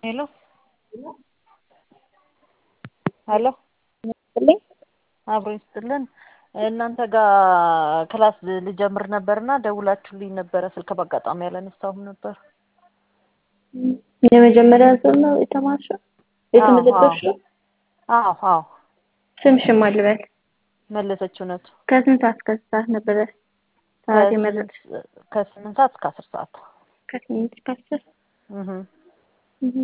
ሄሎ ሄሎ ይስጥልኝ አብሮ ይስጥልን እናንተ ጋር ክላስ ልጀምር ነበርና ደውላችሁልኝ ነበረ ስልክ በአጋጣሚ ያላነሳሁም ነበር የመጀመሪያ ዙር ነው የተማርሽው የተመዘገብሽው አዎ አዎ ስምሽን ማን ልበል መለሰች እውነቱ ከስንት ሰዓት እስከ ስንት ሰዓት ነበረ ሰዓት የመረጥሽ ከስምንት ሰዓት እስከ አስር ሰዓት ከስምንት እስከ አስር እህ እህ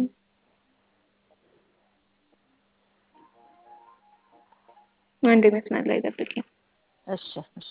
አንድ መስመር ላይ ጠብቂኝ እሺ እሺ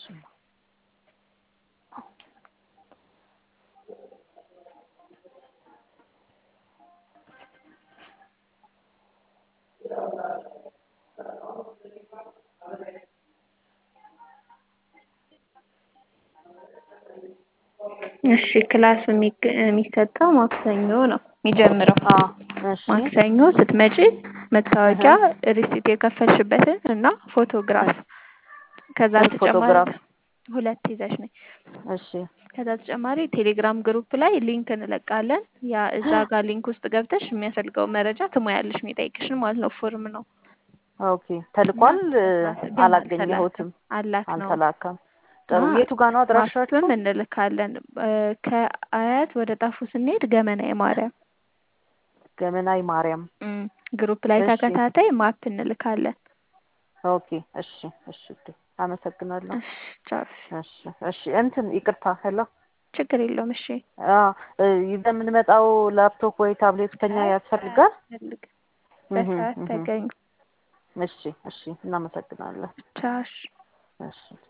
እሺ ክላሱ የሚሰጠው ማክሰኞ ነው የሚጀምረው እሺ ማክሰኞ ስትመጪ መታወቂያ ሪሲት የከፈልሽበትን እና ፎቶግራፍ ከዛ ተጨማሪ ፎቶግራፍ ሁለት ይዘሽ ነኝ እሺ ከዛ ተጨማሪ ቴሌግራም ግሩፕ ላይ ሊንክ እንለቃለን ያ እዛ ጋር ሊንክ ውስጥ ገብተሽ የሚያስፈልገው መረጃ ትሞያለሽ የሚጠይቅሽን ማለት ነው ፎርም ነው ኦኬ ተልቋል ግን አላገኘሁትም አላክ ነው አልተላከም ጥሩ የቱ ጋር ነው አድራሻችሁ ማፕም እንልካለን ከአያት ወደ ጣፉ ስንሄድ ገመናዊ ማርያም ገመናዊ ማርያም ግሩፕ ላይ እሺ። ተከታታይ ማፕ እንልካለን ኦኬ እሺ እሺ እሺ አመሰግናለሁ እሺ ቻው እሺ እሺ እንትን ይቅርታ ሄሎ ችግር የለውም እሺ ይዘን የምንመጣው ላፕቶፕ ወይ ታብሌት ከኛ ያስፈልጋል ፈልግ በሰዓት ተገኙ እሺ እሺ እናመሰግናለን ቻው እሺ